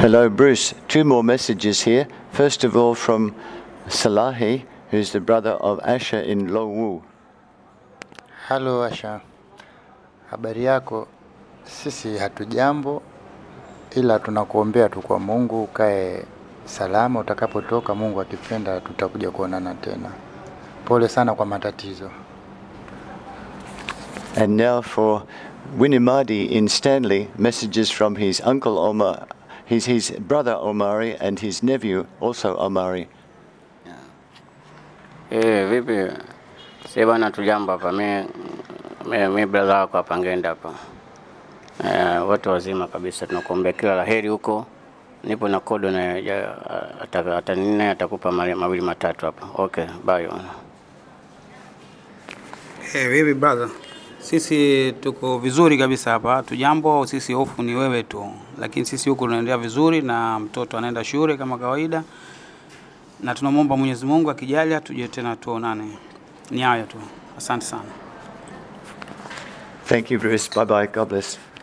Hello, Bruce. Two more messages here. First of all, from Salahi, who's the brother of Asha in Lowu. Halo Asha, habari yako? Sisi hatujambo, ila tunakuombea tu kwa Mungu ukae salama. Utakapotoka, Mungu akipenda, tutakuja kuonana tena. Pole sana kwa matatizo. And now for Winimadi in Stanley, messages from his uncle Omar, his, his brother Omari, and his nephew also Omari. Eh, vipi? Si bana tujambo hapa. Mi mi, mi brother wako hapa ngenda hapa. Eh, watu wazima kabisa tunakuombea kila laheri huko. Nipo na kodo na ya, ataka atanine atakupa mali- mawili matatu hapa. Okay, bye. Hey, vipi brother? Sisi tuko vizuri kabisa hapa, tujambo. Sisi hofu ni wewe tu, lakini sisi huku tunaendelea vizuri na mtoto anaenda shule kama kawaida, na tunamwomba Mwenyezi Mungu akijalia tuje tena tuonane. Ni hayo tu, asante sana. Thank you, Bruce. Bye bye. God bless.